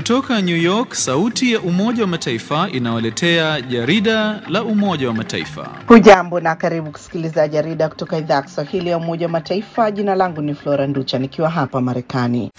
Kutoka New York, sauti ya Umoja wa Mataifa inawaletea jarida la Umoja wa Mataifa. Hujambo na karibu kusikiliza jarida kutoka idhaa ya Kiswahili ya Umoja wa Mataifa. Jina langu ni Flora Nducha nikiwa hapa Marekani.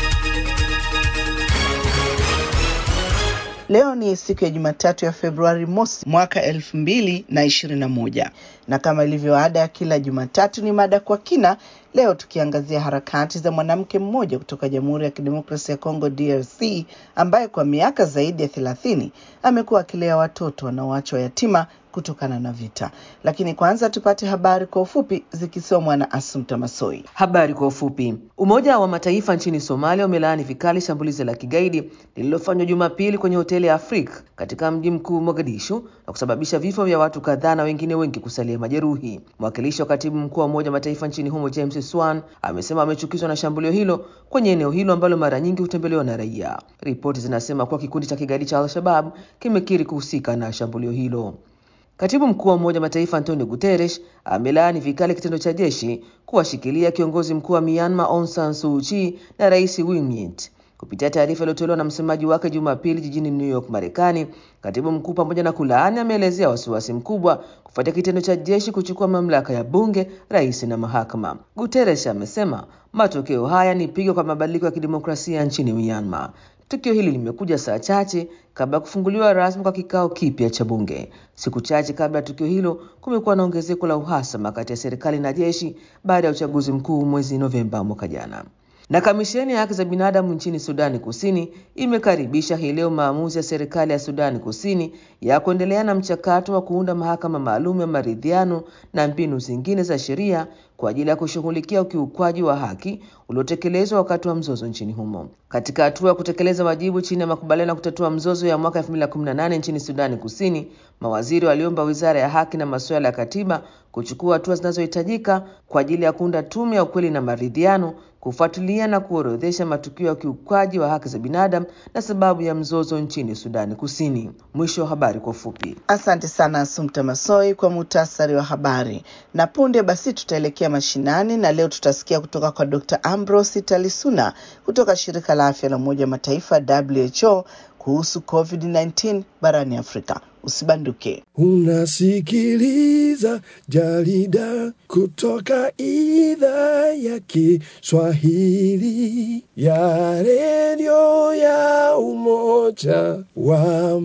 Leo ni siku ya Jumatatu ya Februari mosi mwaka elfu mbili na ishirini na moja na kama ilivyo ada ya kila Jumatatu ni mada kwa kina. Leo tukiangazia harakati za mwanamke mmoja kutoka Jamhuri ya Kidemokrasia ya Kongo DRC, ambaye kwa miaka zaidi ya thelathini amekuwa akilea watoto wanaoachwa yatima kutokana na vita. Lakini kwanza tupate habari kwa ufupi zikisomwa na Asumta Masoi. Habari kwa ufupi. Umoja wa Mataifa nchini Somalia umelaani vikali shambulizi la kigaidi lililofanywa Jumapili kwenye hoteli ya Afrika katika mji mkuu Mogadishu na kusababisha vifo vya watu kadhaa na wengine wengi kusalia majeruhi. Mwakilishi wa katibu mkuu wa Umoja wa Mataifa nchini humo James Swan amesema amechukizwa na shambulio hilo kwenye eneo hilo ambalo mara nyingi hutembelewa na raia. Ripoti zinasema kuwa kikundi cha kigaidi cha Al-Shabab kimekiri kuhusika na shambulio hilo. Katibu mkuu wa Umoja wa Mataifa Antonio Guterres amelaani vikali kitendo cha jeshi kuwashikilia kiongozi mkuu wa Myanmar Aung San Suu Kyi na Rais Win Myint. Kupitia taarifa iliyotolewa na msemaji wake Jumapili jijini New York, Marekani, katibu mkuu pamoja na kulaani ameelezea wasiwasi mkubwa kufuatia kitendo cha jeshi kuchukua mamlaka ya bunge, rais na mahakama. Guterres amesema matokeo haya ni pigo kwa mabadiliko ya kidemokrasia nchini Myanmar. Tukio hili limekuja saa chache kabla ya kufunguliwa rasmi kwa kikao kipya cha bunge. Siku chache kabla ya tukio hilo, kumekuwa na ongezeko la uhasama kati ya serikali na jeshi baada ya uchaguzi mkuu mwezi Novemba mwaka jana. Na kamisheni ya haki za binadamu nchini Sudani Kusini imekaribisha hii leo maamuzi ya serikali ya Sudani Kusini ya kuendelea na mchakato wa kuunda mahakama maalum ya maridhiano na mbinu zingine za sheria kwa ajili ya kushughulikia ukiukwaji wa haki uliotekelezwa wakati wa mzozo nchini humo. Katika hatua ya kutekeleza wajibu chini ya makubaliano ya kutatua mzozo ya mwaka 2018 nchini Sudani Kusini, mawaziri waliomba Wizara ya Haki na Masuala ya Katiba kuchukua hatua zinazohitajika kwa ajili ya kuunda tume ya ukweli na maridhiano kufuatilia na kuorodhesha matukio ya ukiukwaji wa haki za binadamu na sababu ya mzozo nchini Sudani Kusini. Mwisho wa habari kwa ufupi. Asante sana Asumta Masoi kwa muhtasari wa habari. Na punde basi tutaelekea mashinani, na leo tutasikia kutoka kwa Dr. Ambrose Talisuna kutoka shirika la afya la Umoja wa Mataifa WHO kuhusu COVID-19 barani Afrika. Usibanduke. Unasikiliza jarida kutoka idhaa ya Kiswahili ya redio ya Umoja wa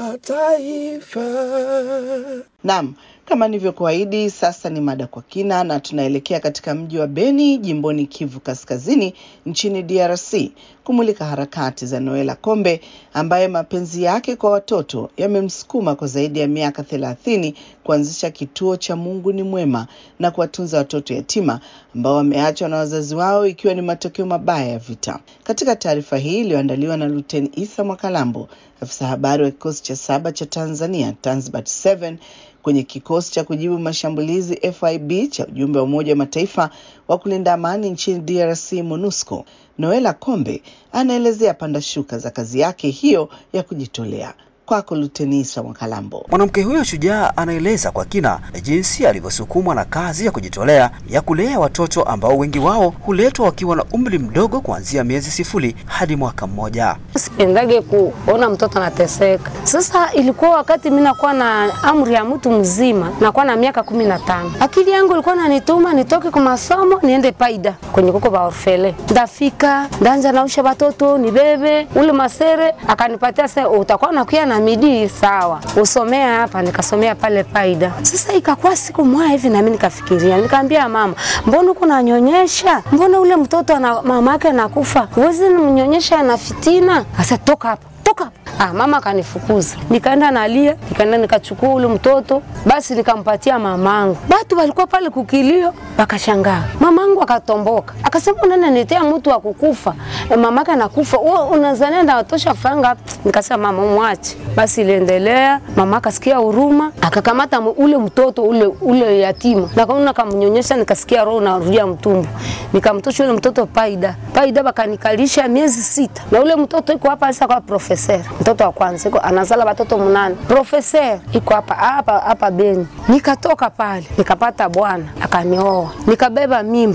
Mataifa. Naam, kama nilivyokuahidi, sasa ni mada kwa kina, na tunaelekea katika mji wa Beni jimboni Kivu Kaskazini nchini DRC kumulika harakati za Noela Kombe ambaye mapenzi yake kwa watoto yamemsukuma kwa zaidi ya miaka thelathini kuanzisha kituo cha Mungu ni Mwema na kuwatunza watoto yatima ambao wameachwa na wazazi wao ikiwa ni matokeo mabaya ya vita. Katika taarifa hii iliyoandaliwa na Luteni Isa Mwakalambo, afisa habari wa kikosi cha saba cha Tanzania Tanzbat 7 kwenye kikosi cha kujibu mashambulizi FIB cha ujumbe wa Umoja wa Mataifa wa kulinda amani nchini DRC MONUSCO, Noela Kombe anaelezea panda shuka za kazi yake hiyo ya kujitolea. Kwako Luteni Isa Mwakalambo. Mwanamke huyo shujaa anaeleza kwa kina jinsi alivyosukumwa na kazi ya kujitolea ya kulea watoto ambao wengi wao huletwa wakiwa na umri mdogo kuanzia miezi sifuri hadi mwaka mmoja. Sipendage kuona mtoto anateseka. Sasa ilikuwa wakati mimi nakuwa na amri ya mtu mzima, nakuwa na miaka kumi na tano. Akili yangu ilikuwa nanituma nitoke kwa masomo niende paida kwenye kuko ba orfele, ndafika ndanja nausha watoto nibebe ule masere, akanipatia sasa, utakuwa nakuya na midii sawa, usomea hapa. Nikasomea pale paida. Sasa ikakuwa siku moja hivi, nami nikafikiria, nikaambia mama, mbona uko nanyonyesha? Mbona ule mtoto ana mama yake anakufa, huwezi mnyonyesha na fitina? Asa toka hapa toka hapa. Ah, mama akanifukuza, nikaenda nalia, nikaenda nikachukua ule mtoto basi nikampatia mamangu. Batu walikuwa pale kukilio, wakashangaa. Mamangu akatomboka akasema, unaniletea mtu wa kukufa e, mamake anakufa, wewe unazania ndio watosha fanga. Nikasema mama, mwache basi. Iliendelea, mama akasikia huruma, akakamata ule mtoto ule ule yatima na kaona kamnyonyesha, nikasikia roho narudia mtumbo, nikamtosha ule mtoto paida paida, bakanikalisha miezi sita, na ule mtoto iko hapa sasa kwa profesa mtoto wa kwanza iko anazala watoto mnane. Profesa iko hapa hapa hapa Beni. Nikatoka pale nikapata bwana akanioa, nikabeba mimba tena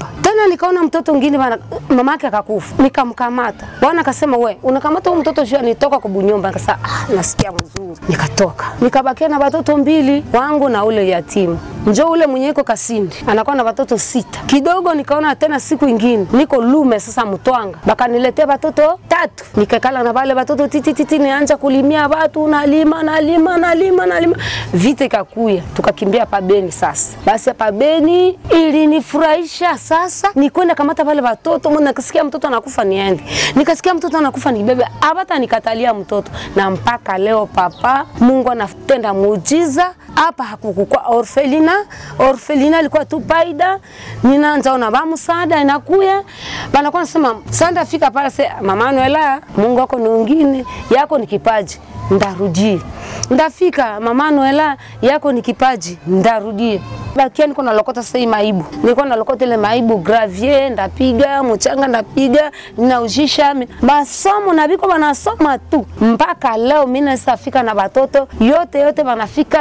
tena nikaona mtoto mwingine bana mamake akakufa nikamkamata bwana akasema we unakamata huyu mtoto juu anitoka kwa bunyumba nikasema ah, nasikia mzuri nikatoka nikabakia na watoto mbili wangu na ule yatima njo ule mwenye iko kasindi anakuwa na watoto sita kidogo nikaona tena siku ingine niko lume sasa mtwanga bakaniletea watoto tatu nikakala na wale watoto titititi nianja kulimia watu nalima nalima nalima nalima vita ikakuya tukakimbia pa Beni sasa basi hapa Beni ilinifurahisha sasa nikwenda kamata wale watoto mwana nikasikia mtoto anakufa niende nikasikia mtoto anakufa nibebe abata nikatalia mtoto na mpaka leo papa Mungu anatenda muujiza hapa hakukukua orfelina orfelina ilikuwa tu paida ninaanza ona ba msaada inakuya banakuwa nasema sanda fika pale se mama Noela Mungu wako ni mwingine yako ni kipaji ndarudie ndafika mama Noela yako ni kipaji ndarudie bakia niko nalokota sasa hii maibu nilikuwa nalokota ile maibu gravier ndapiga mchanga ndapiga ninaujisha masomo na biko banasoma tu mpaka leo mimi nasafika na batoto yote yote banafika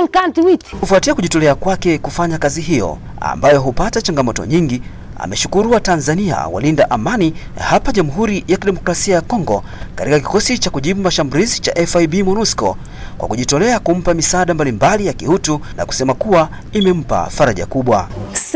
58 Kufuatia kujitolea kwake kufanya kazi hiyo ambayo hupata changamoto nyingi, ameshukuru wa Tanzania walinda amani hapa Jamhuri ya Kidemokrasia ya Kongo katika kikosi cha kujibu mashambulizi cha FIB MONUSCO kwa kujitolea kumpa misaada mbalimbali ya kiutu na kusema kuwa imempa faraja kubwa.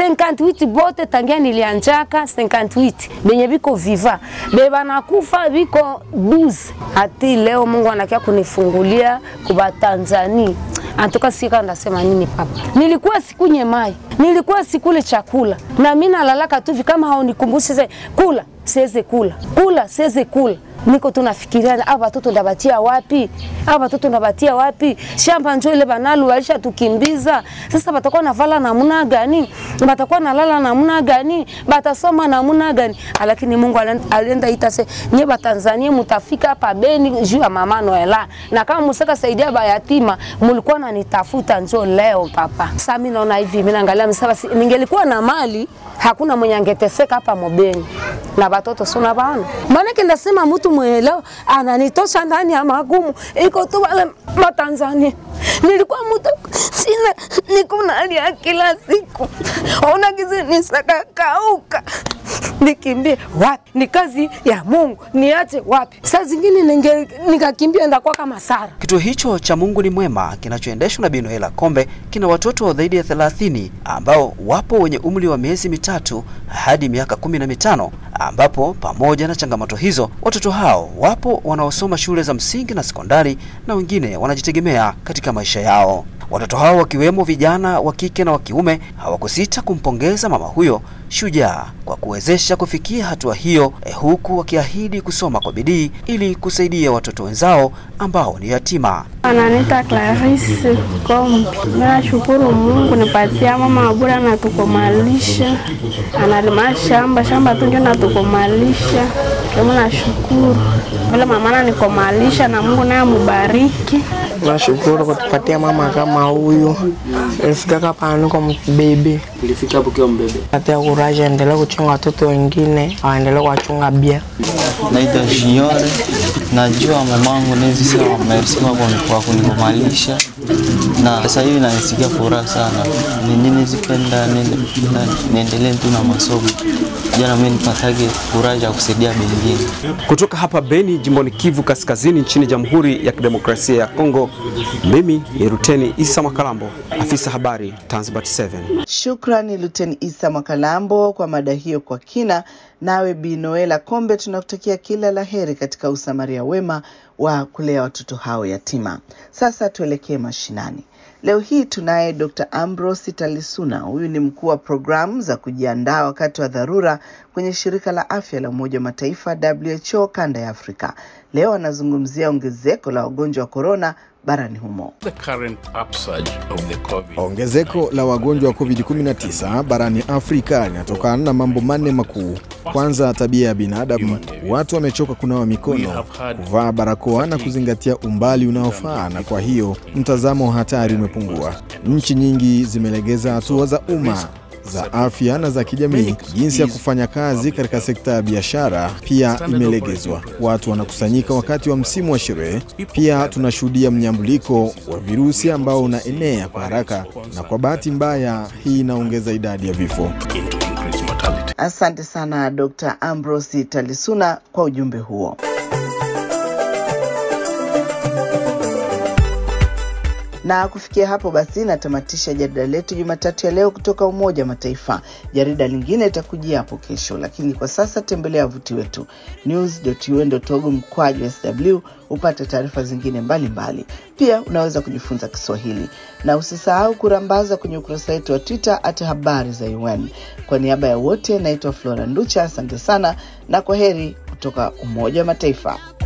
58 bote tangia nilianjaka 58 benye biko viva beba nakufa biko 12 hati leo Mungu anakia kunifungulia kuba Tanzania antoka sika ndasema nini papa nilikuwa sikunye mai nilikuwa sikule chakula na mimi nalalaka tu hivi kama haunikumbushe sasa kula siweze kula kula siweze kula niko tunafikiria aba watoto ndabatia wapi aba watoto ndabatia wapi shamba njoo ile banalu walisha tukimbiza sasa batakuwa navala namna gani batakuwa nalala namna gani batasoma namna gani lakini Mungu alienda ita se nye ba Tanzania mutafika hapa Beni juu ya mama Noela na kama musaka saidia bayatima mulikuwa nanitafuta njoo leo papa sasa mimi naona hivi mimi naangalia msaba ningelikuwa na mali hakuna mwenye angeteseka hapa Mobeni na watoto suna bana. Maana ndasema mtu mwelewa ananitosha ndani ya magumu, iko tu wale Matanzania. Nilikuwa mtu sina, niko nalia kila siku, ona kizi nisaka kauka nikimbie wapi? Ni kazi ya Mungu, niache wapi? Saa zingine ninge nikakimbia ndakuwa kama Sara. Kituo hicho cha Mungu ni Mwema kinachoendeshwa na Bi Noela Kombe kina watoto zaidi ya 30 ambao wapo wenye umri wa miezi mitatu hadi miaka kumi na mitano ambapo pamoja na changamoto hizo watoto hao wapo wanaosoma shule za msingi na sekondari na wengine wanajitegemea katika maisha yao. Watoto hao wakiwemo vijana wa kike na wa kiume hawakusita kumpongeza mama huyo shujaa kwa kuwezesha kufikia hatua hiyo eh, huku wakiahidi kusoma kwa bidii ili kusaidia watoto wenzao ambao ni yatima. Ananiita Clarisse Kombi. Nashukuru Mungu nipatia mama bure na tukomalisha, analima shamba shamba tu ndio natukomalisha. Kama nashukuru vile mama ananikomalisha na Mungu naye mubariki. Nashukuru kutupatia mama kama huyu. Nilifika hapa niko mbebe. Ulifika hapo kiwa mbebe. Patia kuraje endelee kuchunga watoto wengine, waendelee kuwachunga bia. Naitwa Jione. Najua mamangu nezi sema merci kwa kunikomalisha na sasa hivi nanisikia furaha sana. Nini nizipenda niendelee tu na masomo. Jana mimi nipatage furaha ya kusaidia wengine. Kutoka hapa Beni, jimboni Kivu Kaskazini, nchini Jamhuri ya Kidemokrasia ya Kongo, mimi ni Ruteni Isa Makalambo, afisa habari Tanzbat 7. Shukrani Luteni Isa Mwakalambo kwa mada hiyo kwa kina. Nawe Bi Noela Kombe, tunakutakia kila la heri katika usamaria wema wa kulea watoto hao yatima. Sasa tuelekee mashinani. Leo hii tunaye Dr. Ambrose Talisuna. Huyu ni mkuu wa programu za kujiandaa wakati wa dharura kwenye shirika la afya la Umoja wa Mataifa WHO kanda ya Afrika. Leo anazungumzia ongezeko la wagonjwa wa korona barani humo. Ongezeko la wagonjwa wa COVID-19 barani Afrika linatokana na mambo manne makuu. Kwanza, tabia ya binadamu. Watu wamechoka kunawa mikono, kuvaa barakoa na kuzingatia umbali unaofaa, na kwa hiyo mtazamo wa hatari umepungua. Nchi nyingi zimelegeza hatua za umma za afya na za kijamii. Jinsi ya kufanya kazi katika sekta ya biashara pia imelegezwa. Watu wanakusanyika wakati wa msimu wa sherehe. Pia tunashuhudia mnyambuliko wa virusi ambao unaenea kwa haraka, na kwa bahati mbaya hii inaongeza idadi ya vifo. Asante sana Dr. Ambrose Talisuna kwa ujumbe huo. Na kufikia hapo basi natamatisha jarida letu Jumatatu ya leo kutoka Umoja wa Mataifa. Jarida lingine itakujia hapo kesho, lakini kwa sasa tembelea wavuti wetu news.un.org mkwaju sw upate taarifa zingine mbalimbali mbali. Pia unaweza kujifunza Kiswahili na usisahau kurambaza kwenye ukurasa wetu wa Twitter at habari za UN. Kwa niaba ya wote, naitwa Flora Nducha, asante sana na kwa heri kutoka Umoja wa Mataifa.